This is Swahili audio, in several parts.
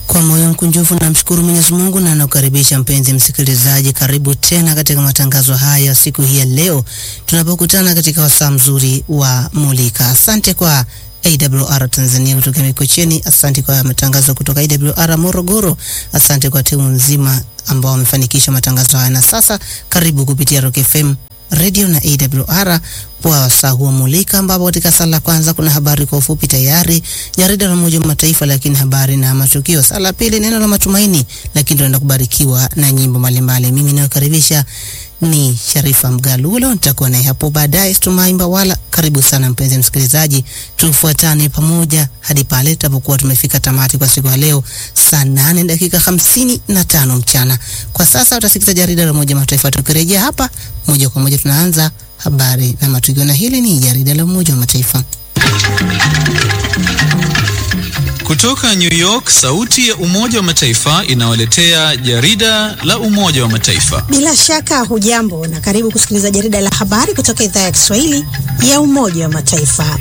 Kwa moyo mkunjufu namshukuru Mwenyezi Mungu na nakukaribisha mpenzi msikilizaji, karibu tena katika matangazo haya siku hii ya leo tunapokutana katika wasaa mzuri wa Mulika. Asante kwa AWR Tanzania kutoka Mikocheni, asante kwa matangazo kutoka AWR Morogoro, asante kwa timu nzima ambao wamefanikisha matangazo haya, na sasa karibu kupitia Rock FM radio na AWR kwa wasaa huo Mulika, ambapo katika sala la kwanza kuna habari kwa ufupi tayari, jarida la Umoja wa Mataifa, lakini habari na matukio. Sala la pili neno la matumaini, lakini tunaenda kubarikiwa na nyimbo mbalimbali. Mimi nayokaribisha ni Sharifa Mgalulo, nitakuwa naye hapo baadaye Stumai Mbawala. Karibu sana mpenzi msikilizaji, tufuatane pamoja hadi pale tutapokuwa tumefika tamati kwa siku ya leo saa nane dakika hamsini na tano mchana. Kwa sasa utasikiza jarida la Umoja wa Mataifa. Tukirejea hapa moja kwa moja tunaanza habari na matukio, na hili ni jarida la Umoja wa Mataifa. Kutoka New York, sauti ya Umoja wa Mataifa inawaletea jarida la Umoja wa Mataifa. Bila shaka hujambo na karibu kusikiliza jarida la habari kutoka idhaa ya Kiswahili ya Umoja wa Mataifa.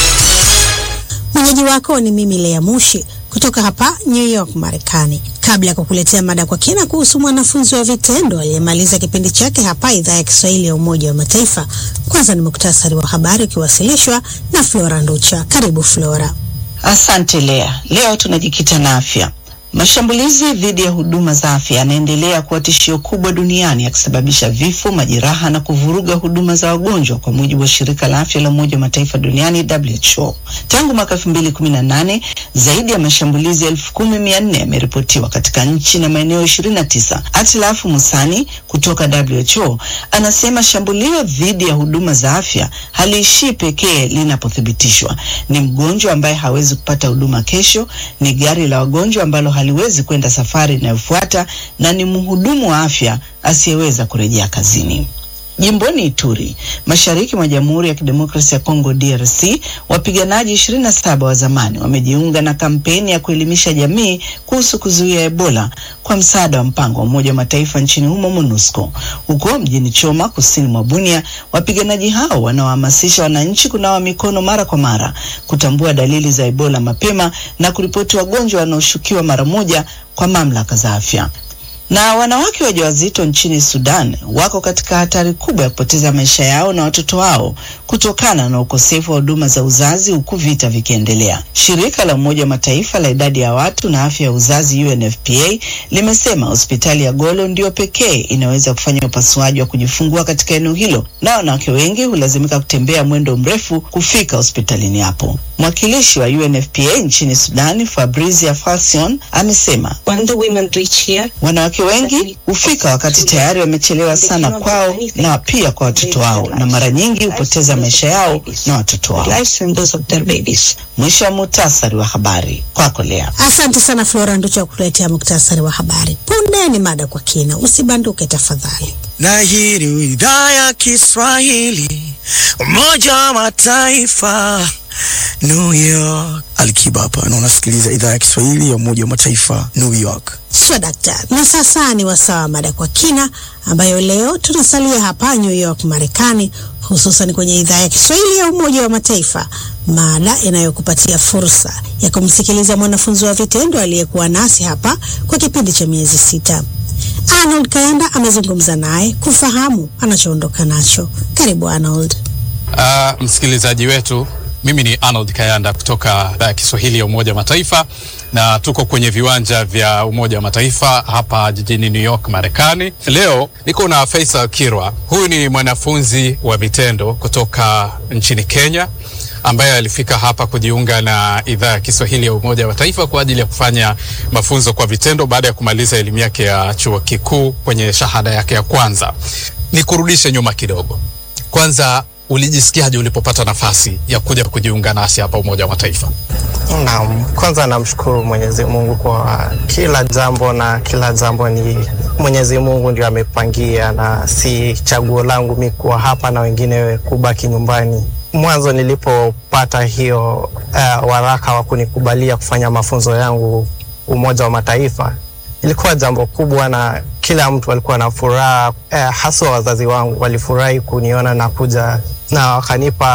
Mwenyeji wako ni mimi Lea Mushi kutoka hapa New York, Marekani. Kabla ya kukuletea mada kwa kina kuhusu mwanafunzi wa vitendo aliyemaliza kipindi chake hapa idhaa ya Kiswahili ya Umoja wa Mataifa, kwanza ni muktasari wa habari ukiwasilishwa na Flora Nducha. Karibu Flora. Asante Lea. Leo tunajikita na afya. Mashambulizi dhidi ya huduma za afya yanaendelea kuwa tishio kubwa duniani yakisababisha vifo, majeraha na kuvuruga huduma za wagonjwa, kwa mujibu wa shirika la afya la Umoja wa Mataifa duniani WHO. Tangu mwaka 2018 zaidi ya mashambulizi elfu kumi mia nne yameripotiwa katika nchi na maeneo 29. Atilafu Musani kutoka WHO anasema shambulio dhidi ya huduma za afya haliishii pekee linapothibitishwa. Ni mgonjwa ambaye hawezi kupata huduma kesho, ni gari la wagonjwa ambalo haliwezi kwenda safari inayofuata na ni mhudumu wa afya asiyeweza kurejea kazini. Jimboni Ituri, mashariki mwa Jamhuri ya Kidemokrasia ya Kongo DRC, wapiganaji 27 wa zamani wamejiunga na kampeni ya kuelimisha jamii kuhusu kuzuia Ebola kwa msaada wa mpango wa Umoja wa Mataifa nchini humo MONUSCO. Huko mjini Choma, kusini mwa Bunia, wapiganaji hao wanaohamasisha wananchi kunawa mikono mara kwa mara, kutambua dalili za Ebola mapema na kuripoti wagonjwa wanaoshukiwa mara moja kwa mamlaka za afya na wanawake wajawazito nchini Sudan wako katika hatari kubwa ya kupoteza maisha yao na watoto wao kutokana na ukosefu wa huduma za uzazi huku vita vikiendelea. Shirika la Umoja wa Mataifa la idadi ya watu na afya ya uzazi UNFPA limesema hospitali ya Golo ndio pekee inaweza kufanya upasuaji wa kujifungua katika eneo hilo, na wanawake wengi hulazimika kutembea mwendo mrefu kufika hospitalini hapo. Mwakilishi wa UNFPA nchini Sudani, Fabrizia Falcion, amesema wanawake wengi hufika wakati tayari wamechelewa sana kwao na pia kwa watoto wao, na mara nyingi hupoteza maisha yao na watoto wao. Mwisho wa muhtasari wa habari kwako Lea. Asante sana Flora Nducha wa kuletea muktasari wa habari. Punde ni mada kwa kina, usibanduke tafadhali. Na hii ni idhaa ya Kiswahili Umoja wa Mataifa New York. Alikiba hapa na unasikiliza idhaa ya Kiswahili ya Umoja wa Mataifa New York. Sio daktari. Na sasa ni wasaa wa mada kwa kina, ambayo leo tunasalia hapa New York, Marekani, hususan kwenye idhaa ya Kiswahili ya Umoja wa Mataifa, mada inayokupatia fursa ya kumsikiliza mwanafunzi wa vitendo aliyekuwa nasi hapa kwa kipindi cha miezi sita. Arnold Kayanda amezungumza naye kufahamu anachoondoka nacho. Karibu Arnold. Uh, msikilizaji wetu mimi ni Arnold Kayanda kutoka idhaa ya Kiswahili ya Umoja wa Mataifa na tuko kwenye viwanja vya Umoja wa Mataifa hapa jijini New York, Marekani. Leo niko na Faisal Kirwa. Huyu ni mwanafunzi wa vitendo kutoka nchini Kenya ambaye alifika hapa kujiunga na idhaa ya Kiswahili ya Umoja wa Mataifa kwa ajili ya kufanya mafunzo kwa vitendo baada ya kumaliza elimu yake ya chuo kikuu kwenye shahada yake ya kwanza. Nikurudishe nyuma kidogo. Kwanza ulijisikiaje ulipopata nafasi ya kuja kujiunga nasi hapa Umoja wa Mataifa? Naam, kwanza namshukuru Mwenyezi Mungu kwa kila jambo, na kila jambo ni Mwenyezi Mungu ndio amepangia, na si chaguo langu mi kuwa hapa na wengine kubaki nyumbani. Mwanzo nilipopata hiyo uh, waraka wa kunikubalia kufanya mafunzo yangu Umoja wa Mataifa, ilikuwa jambo kubwa na kila mtu alikuwa na furaha uh, haswa wazazi wangu walifurahi kuniona na kuja na wakanipa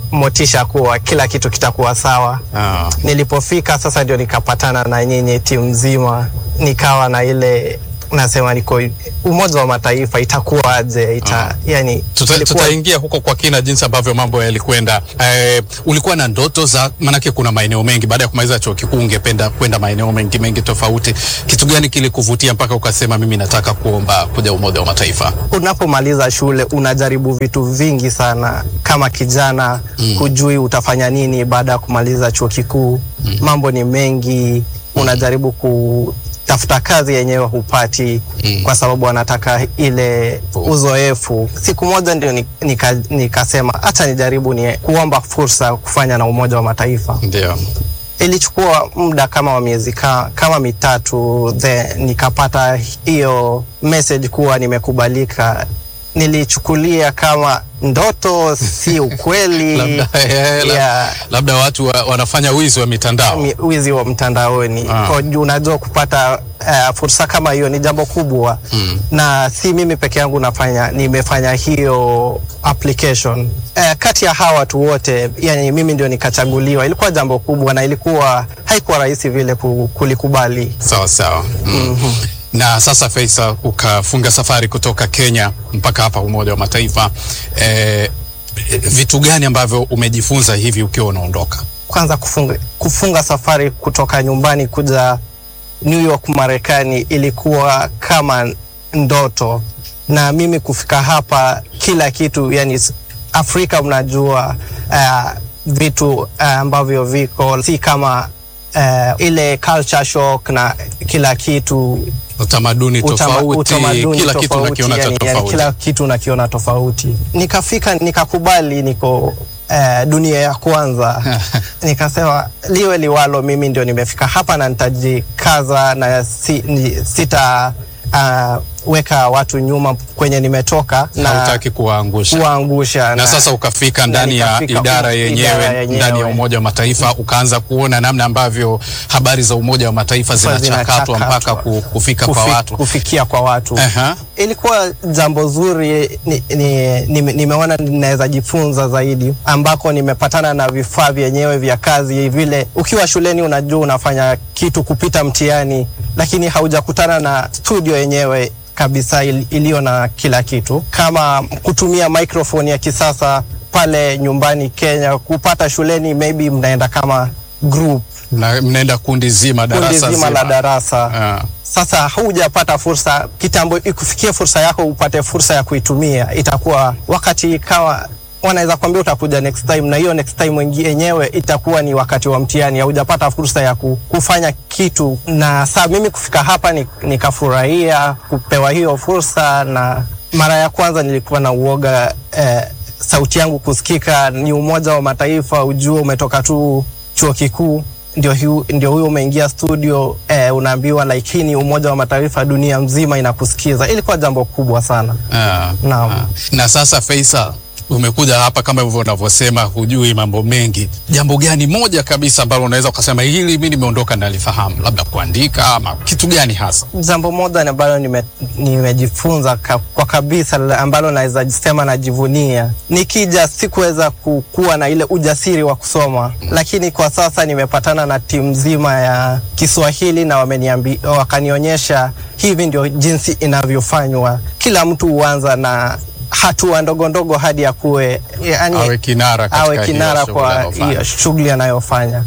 motisha kuwa kila kitu kitakuwa sawa. Ah. Nilipofika sasa ndio nikapatana na nyinyi timu nzima, nikawa na ile nasema niko Umoja wa Mataifa itakuwaje? Ita, yani, Tuta, ilikuwa- tutaingia huko kwa kina jinsi ambavyo mambo yalikwenda. Eh, ulikuwa na ndoto za, maanake kuna maeneo mengi, baada ya kumaliza chuo kikuu ungependa kwenda maeneo mengi mengi tofauti. Kitu gani kilikuvutia mpaka ukasema mimi nataka kuomba kuja Umoja wa Mataifa? unapomaliza shule unajaribu vitu vingi sana kama kijana mm. hujui utafanya nini baada ya kumaliza chuo kikuu mm. mambo ni mengi unajaribu kutafuta kazi yenyewe hupati mm. kwa sababu wanataka ile uzoefu siku moja ndio ni- nika- nikasema hata nijaribu ni kuomba fursa kufanya na umoja wa mataifa Ndio. ilichukua muda kama wa miezi ka, kama mitatu then nikapata hiyo message kuwa nimekubalika nilichukulia kama ndoto si ukweli Labda, eh, la- yeah, labda watu wa, wanafanya wizi wa mitandao. mi- wizi wa mtandaoni Ah. Kwa juu unajua kupata uh, fursa kama hiyo ni jambo kubwa Mm. na si mimi peke yangu nafanya nimefanya hiyo application uh, kati ya hawa watu wote yani mimi ndio nikachaguliwa ilikuwa jambo kubwa na ilikuwa haikuwa rahisi vile ku- kulikubali Sawa sawa. Mm. Na sasa Faisal, ukafunga safari kutoka Kenya mpaka hapa Umoja wa Mataifa. Eh, vitu gani ambavyo umejifunza hivi ukiwa unaondoka? kwanza kufunga, kufunga safari kutoka nyumbani kuja New York Marekani ilikuwa kama ndoto, na mimi kufika hapa kila kitu yani s- Afrika mnajua uh, vitu uh, ambavyo viko si kama uh, ile culture shock na kila kitu Utamaduni utama- tofauti, utamaduni kila kitu tofauti, unakiona cha yani, yani tofauti. kila kitu nakiona tofauti. Nikafika nikakubali niko eh, dunia ya kwanza nikasema liwe liwalo, mimi ndio nimefika hapa na nitajikaza na si, ni, sita uh, weka watu nyuma kwenye nimetoka na Hautaki kuwaangusha. kuwaangusha na sasa ukafika ndani ya nikafika idara u- yenyewe, idara yenyewe. ndani ya Umoja wa Mataifa ukaanza kuona namna ambavyo habari za Umoja wa Mataifa zinachakatwa mpaka ku- kufika kwa Kufi- watu. kufikia kwa watu Aha. ilikuwa jambo zuri ni, ni, ni, nimeona ninaweza jifunza zaidi ambako nimepatana na vifaa vyenyewe vya kazi vile ukiwa shuleni unajua unafanya kitu kupita mtihani lakini haujakutana na studio yenyewe kabisa il- iliyo na kila kitu kama kutumia microphone ya kisasa pale nyumbani Kenya kupata shuleni maybe mnaenda kama group Na mnaenda kundi zima kundi darasa zima la darasa Ah. sasa hujapata fursa kitambo ikufikie fursa yako upate fursa ya kuitumia itakuwa wakati kama wanaweza kuambia utakuja next time na hiyo next time wengi- yenyewe itakuwa ni wakati wa mtihani haujapata fursa ya ku, kufanya kitu na saa mimi kufika hapa ni- nikafurahia kupewa hiyo fursa na mara ya kwanza nilikuwa na uoga eh, sauti yangu kusikika ni umoja wa mataifa ujue umetoka tu chuo kikuu ndio, hiu, ndio huyo umeingia studio eh, unaambiwa like hii ni umoja wa mataifa dunia mzima inakusikiza ilikuwa jambo kubwa sana Ah. Naam. Ah. Na sasa Faisal, umekuja hapa kama hivyo unavyosema, hujui mambo mengi. Jambo gani moja kabisa ambalo unaweza ukasema hili mi nimeondoka nalifahamu, labda kuandika ama kitu gani hasa? jambo moja ni ambalo nime- nimejifunza ka, kwa kabisa la- ambalo naweza sema najivunia nikija sikuweza ku- kuwa na ile ujasiri wa kusoma lakini kwa sasa nimepatana na timu nzima ya kiswahili na wameniambi, wakanionyesha hivi ndio jinsi inavyofanywa kila mtu huanza na hatua ndogo ndogo hadi akuwe yani, Awe kinara katika awe hiyo kinara shughuli kwa anayofanya. hiyo shughuli anayofanya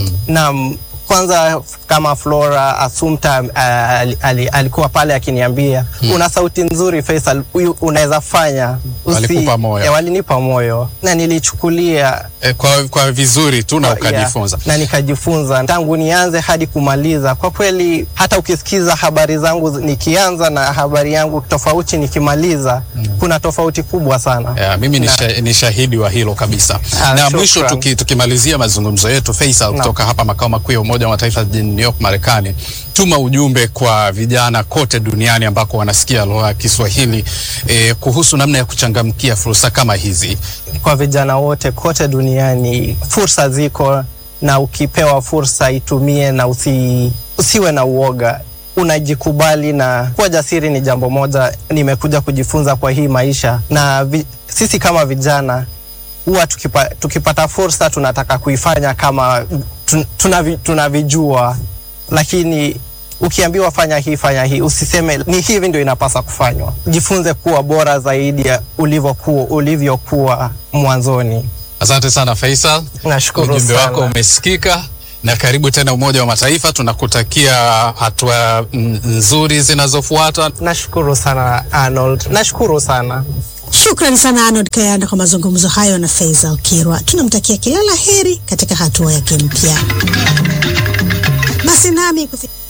Naam, kwanza kama Flora Assumpta uh, ali, ali, alikuwa pale akiniambia una sauti nzuri Faisal, huyu unaweza fanya. Walikupa moyo. Eh, walinipa moyo na nilichukulia E, kwa, kwa vizuri tu na kwa- ukajifunza. yeah, na nikajifunza tangu nianze hadi kumaliza. Kwa kweli hata ukisikiza habari zangu nikianza na habari yangu tofauti nikimaliza, kuna tofauti kubwa sana. Yeah, mimi ni, Na- sha, ni shahidi wa hilo kabisa. Ah, na shukran. mwisho tuki, tukimalizia mazungumzo yetu Faisal, kutoka hapa makao makuu ya Umoja wa Mataifa jijini New York Marekani, tuma ujumbe kwa vijana kote duniani ambako wanasikia lugha ya Kiswahili eh, kuhusu namna ya kuchangamkia fursa kama hizi. kwa vijana wote kote duniani, fursa ziko, na ukipewa fursa itumie na usi, usiwe na uoga unajikubali na kuwa jasiri ni jambo moja nimekuja kujifunza kwa hii maisha na vi, sisi kama vijana huwa tukipa, tukipata fursa tunataka kuifanya kama tun- tunavi, tunavijua, lakini ukiambiwa fanya hii fanya hii, usiseme ni hivi ndio inapasa kufanywa. Jifunze kuwa bora zaidi ya ulivyokuwa ulivyokuwa mwanzoni. Asante sana Faisal, Nashukuru ujumbe sana. wako umesikika na karibu tena Umoja wa Mataifa. Tunakutakia hatua mm, nzuri zinazofuata. Nashukuru sana Arnold, nashukuru sana. Shukrani sana Arnold Kayanda kwa mazungumzo hayo na Faisal Kirwa. Tunamtakia kila la heri katika hatua yake mpya. Basi nami kufi